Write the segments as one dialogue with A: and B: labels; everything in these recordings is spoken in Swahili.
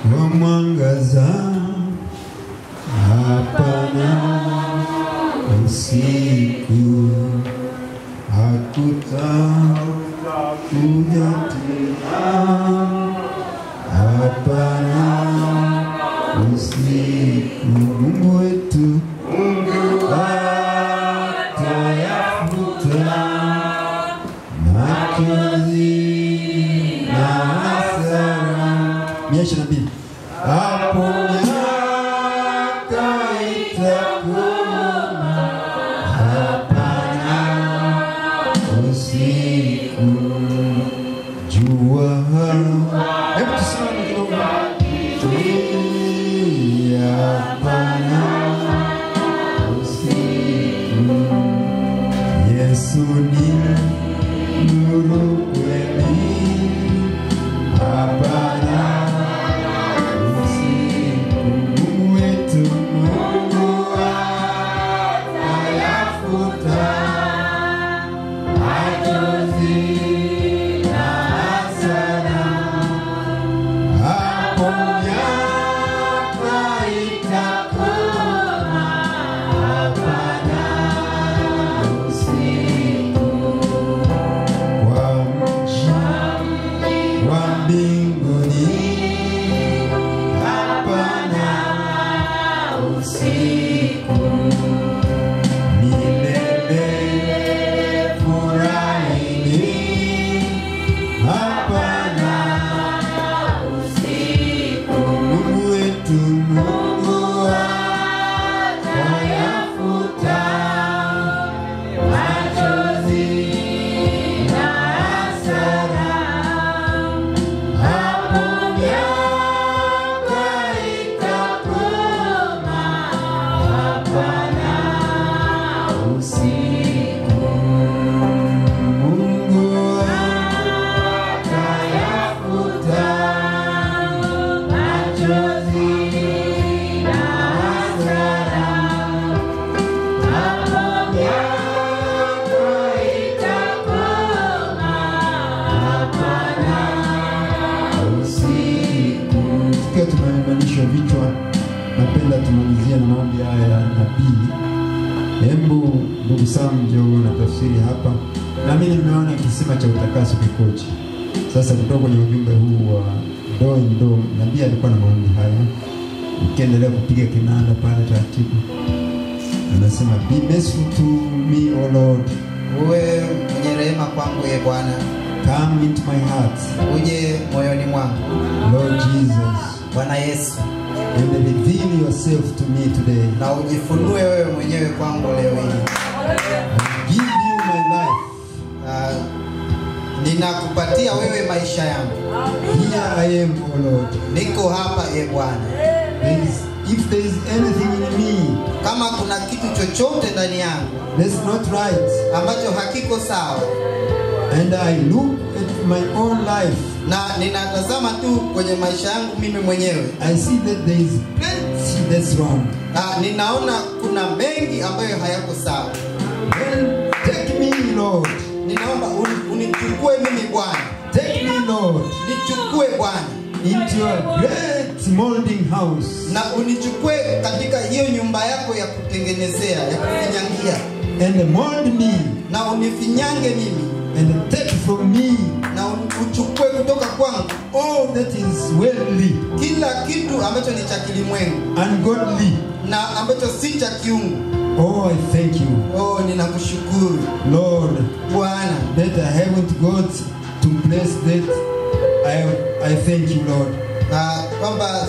A: wa mwangaza, hapana usiku, hakutakuja tena, hapana usiku. Mungu wetu atayafuta machozi na hasara. Mia ishirini na mbili. Hapo miaka itakoma, hapana usiku, jua. Hebu tusimame kidogo. Hapana usiku, Yesu ni nuru kweli, hapana usiku. Mungu wetu, Mungu atayafuta machozi na hasara. Hapo miaka itakoma, hapana usiku. Kwa mji wa mbinguni, hapana usiku. Milele furahini, hapana Mungu wetu, Mungu atayafuta machozi na hasara. Hapo miaka itakoma, hapana usiku. Mungu atayafuta machozi na hasara. Hapo miaka itakoma, hapana usiku. Tukiwa tumeinamisha vichwa, napenda tumalizie na maombi haya ya nabii. Hebu ndugu Sam, njoo na tafsiri hapa. Nami nimeona kisima cha utakaso kikoje. Sasa kutoka kwenye ujumbe huu wa ndoo ndoo, nabii alikuwa na maombi haya, ukiendelea kupiga kinanda pale taratibu, anasema be merciful to me o Lord,
B: uwe mwenye rehema kwangu ye Bwana,
A: come into my heart,
B: uje moyoni mwangu
A: Lord Jesus,
B: Bwana Yesu,
A: and reveal yourself to me today.
B: na ujifunue wewe mwenyewe kwangu leo hii.
A: I give you my life.
B: Ah, ninakupatia wewe maisha yangu,
A: Here I am, O Lord.
B: niko hapa ye Bwana.
A: There is, if there is anything in me
B: Kama kuna kitu chochote ndani yangu
A: that's not right,
B: ambacho hakiko sawa,
A: and I look at my own life,
B: na ninatazama tu kwenye maisha yangu mimi mwenyewe,
A: I see that there is plenty that's wrong.
B: ah, ninaona kuna mengi ambayo hayako sawa.
A: Then take me, Lord.
B: Ninaomba uni- unichukue mimi Bwana,
A: Take me, Lord,
B: nichukue Bwana
A: into your great molding house.
B: na unichukue katika hiyo nyumba yako ya kutengenezea ya kufinyangia,
A: And mold me
B: na unifinyange mimi
A: and take from me
B: na un- uchukue kutoka kwangu
A: all that is worldly,
B: kila kitu ambacho ni cha kilimwengu
A: ungodly.
B: na ambacho si cha kiungu.
A: Oh, I thank you,
B: Oh, ninakushukuru
A: Lord,
B: Bwana
A: that I haven't got to place that. I, I thank you, Lord.
B: na kwamba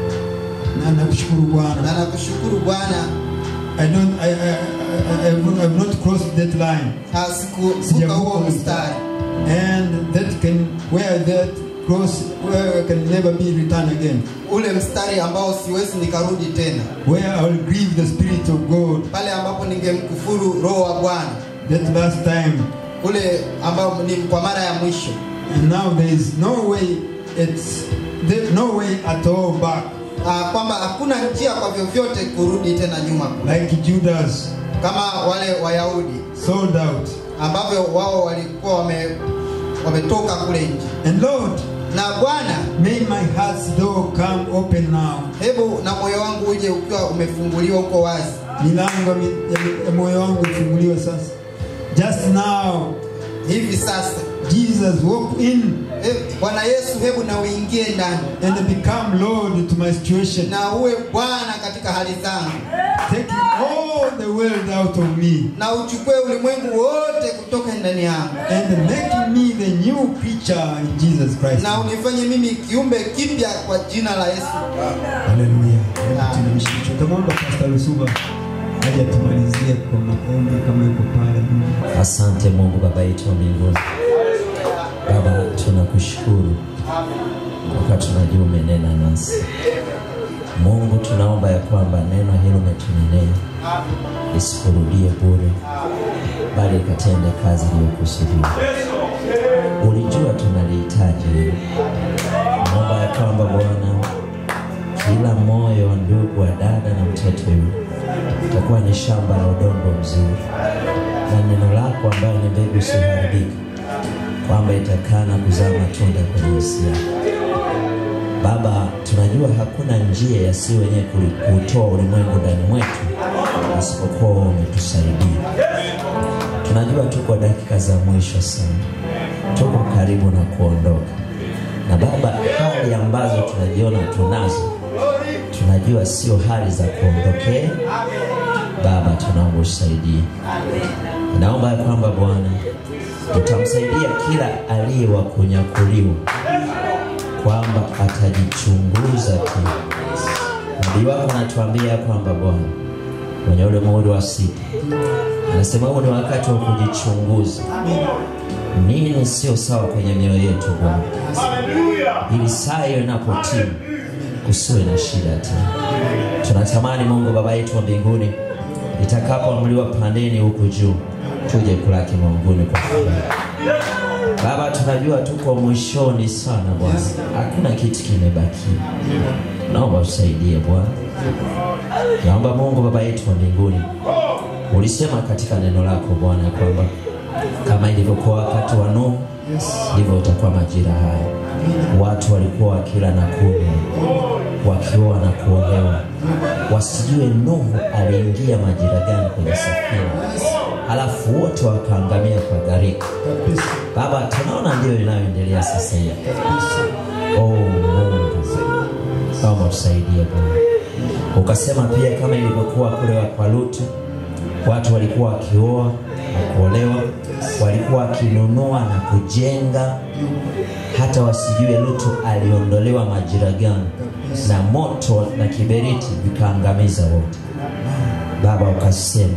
A: Na nakushukuru
B: na
A: Bwana.
B: nakushukuru Bwana,
A: I don't I, I, I, I, I've not crossed that line.
B: ah, sikuvuka
A: Sijavuka
B: huo
A: ule
B: mstari
A: And that can where that cross where I can never be returned again.
B: ule mstari ambao siwezi nikarudi tena,
A: Where I will grieve the Spirit of God.
B: pale ambapo ningemkufuru Roho wa Bwana,
A: That last time.
B: ule ambao ni kwa mara ya mwisho.
A: And now there is no way it's there, no way at all back.
B: Ah, kwamba hakuna njia kwa vyovyote kurudi tena nyuma,
A: Like Judas
B: kama wale Wayahudi
A: sold out.
B: ambavyo wao walikuwa wame wametoka kule nje.
A: And Lord,
B: na bwana
A: may my heart's door come open now.
B: hebu na moyo wangu uje ukiwa umefunguliwa uko wazi
A: Milango ya mi- ya mi- ya moyo wangu ifunguliwe sasa. Just now,
B: hivi sasa
A: Jesus walk in
B: He- bwana yesu hebu na uingie ndani
A: and become Lord to my situation.
B: na uwe bwana katika hali zangu
A: Taking all the world out of me
B: na uchukue ulimwengu wote kutoka ndani yangu
A: and making me the new creature in Jesus Christ.
B: na unifanye mimi kiumbe kipya kwa jina la yesu
A: Haleluya. Hebu tunamshukuru. Tutamwomba Pastor Lusuba aje atumalizie kwa maombi kama yuko pale nyuma.
C: Asante Mungu Baba yetu wa mbinguni. Baba, tunakushukuru kwa tunajua umenena nasi. Mungu, tunaomba ya kwamba neno hilo umetunenea lisikurudie bure, bali ikatende kazi iliyokusudiwa. Ulijua tunalihitaji hilo. Naomba ya kwamba Bwana, kila moyo wa ndugu wa dada na mtoto yule utakuwa ni shamba la udongo mzuri na neno lako ambayo ni mbegu isiyoharibika, kwamba itakaa na kuzaa matunda kwenye nafsi yako. Baba, tunajua hakuna njia ya si wenyewe kuli- kuutoa ulimwengu ndani mwetu isipokuwa wewe umetusaidia. Tunajua tuko dakika za mwisho sana, tuko karibu na kuondoka, na Baba, hali ambazo tunajiona tunazo, tunajua sio hali za kuondokea. Baba, tunaomba usaidie. Naomba ya kwamba Bwana utamsaidia kila aliye wa kunyakuliwa, kwamba atajichunguza tu. Nabii wako anatuambia ya kwamba Bwana kwenye ule muhuri wa sita anasema huu ni wakati wa kujichunguza, nini sio sawa kwenye mioyo yetu Bwana, ili saa hiyo inapotimu kusiwe na shida tena. Tunatamani Mungu Baba yetu wa mbinguni, itakapoamriwa pandeni huku juu, tuje kulaki maunguni kwa furaha. Baba, tunajua tuko mwishoni sana Bwana, hakuna kitu kimebakia. Naomba usaidie Bwana, naomba Mungu Baba yetu wa mbinguni, ulisema katika neno lako Bwana ya kwamba kama ilivyokuwa wakati wa Nuhu ndivyo utakuwa majira haya. Watu walikuwa wakila na kunywa, wakioa na kuolewa, wasijue Nuhu aliingia majira gani kwenye safina, halafu wote wakaangamia kwa gharika.
A: Kabisa.
C: Baba, tunaona ndio inayoendelea sasa hivi. Oh Mungu, naomba tusaidie Bwana. Ukasema pia kama ilivyokuwa kule kwa Lutu, watu walikuwa wakioa na kuolewa, walikuwa wakinunua na kujenga, hata wasijue Lutu aliondolewa majira gani, na moto na kiberiti vikaangamiza wote. Baba, ukasema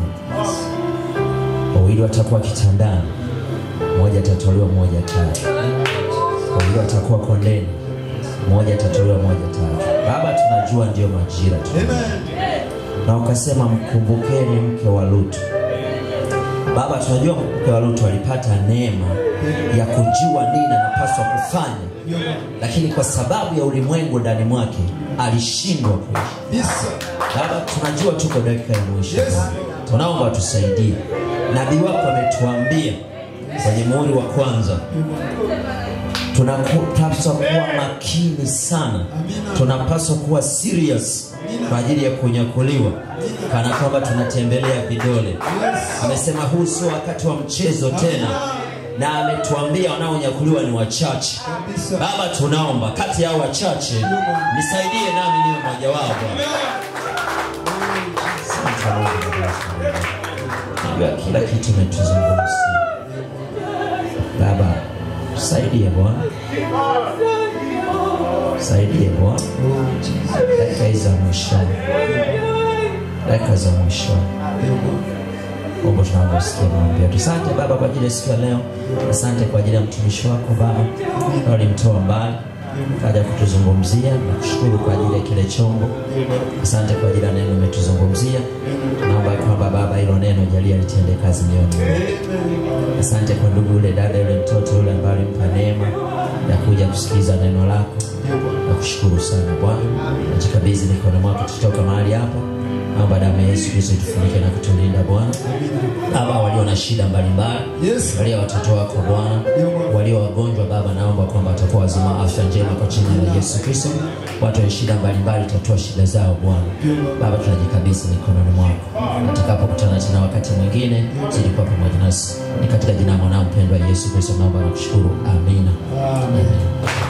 C: wawili watakuwa kitandani, mmoja atatolewa, mmoja tatu. Wawili watakuwa kondeni, mmoja atatolewa, mmoja tatu. Baba, tunajua ndiyo majira tu na ukasema mkumbukeni mke wa Lutu. Baba, tunajua mke wa Lutu alipata neema ya kujua nini anapaswa kufanya, lakini kwa sababu ya ulimwengu ndani mwake alishindwa kuishi.
A: Kabisa.
C: Baba, tunajua tuko dakika ya mwisho.
A: Yes.
C: Bwana. Tunaomba tusaidie. Nabii wako ametuambia kwenye muhuri wa kwanza, tunapaswa kuwa makini sana, tunapaswa kuwa serious kwa ajili ya kunyakuliwa, kana kwamba tunatembelea vidole. Amesema huu sio wakati wa mchezo tena, na ametuambia wanaonyakuliwa ni wachache.
A: Kabisa.
C: Baba, tunaomba kati ya hao wachache, nisaidie nami niwe mmoja wao Bwana. Asante Mungu Baba yetu. Najua kila kitu umetuzungumzia Baba, saidie Bwana, saidie Bwana, dakika hizi za mwishoni, dakika za mwishoni Mungu tunaomba usikie maombi yetu. Asante Baba kwa ajili ya siku ya leo, asante kwa ajili ya mtumishi wako Baba, na ulimtoa mbali kaja kutuzungumzia na kushukuru kwa ajili ya kile chombo. Asante kwa ajili ya neno umetuzungumzia. Naomba ya kwamba Baba, hilo neno jalia litende kazi mioyoni mwetu. Asante kwa ndugu yule dada yule mtoto yule ambaye ulimpa neema ya kuja kusikiliza neno lako. Nakushukuru sana Bwana, najikabidhi mikononi mwako tutoka mahali hapa naomba damu ya Yesu Kristo itufunike na kutulinda Bwana. Baba, walio na shida mbalimbali,
A: Yes.
C: walio watoto wako Bwana, walio wagonjwa Baba, naomba kwamba watakuwa wazima afya njema kwa jina la Yesu Kristo. Watu wenye shida mbalimbali, tatua shida zao Bwana. Baba, tunajikabidhi mikononi mwako, tutakapokutana tena wakati mwingine, zidi kuwa pamoja nasi. Ni katika jina la mwanao mpendwa Yesu Kristo naomba na kushukuru, amina.
A: Amen.
C: Amen.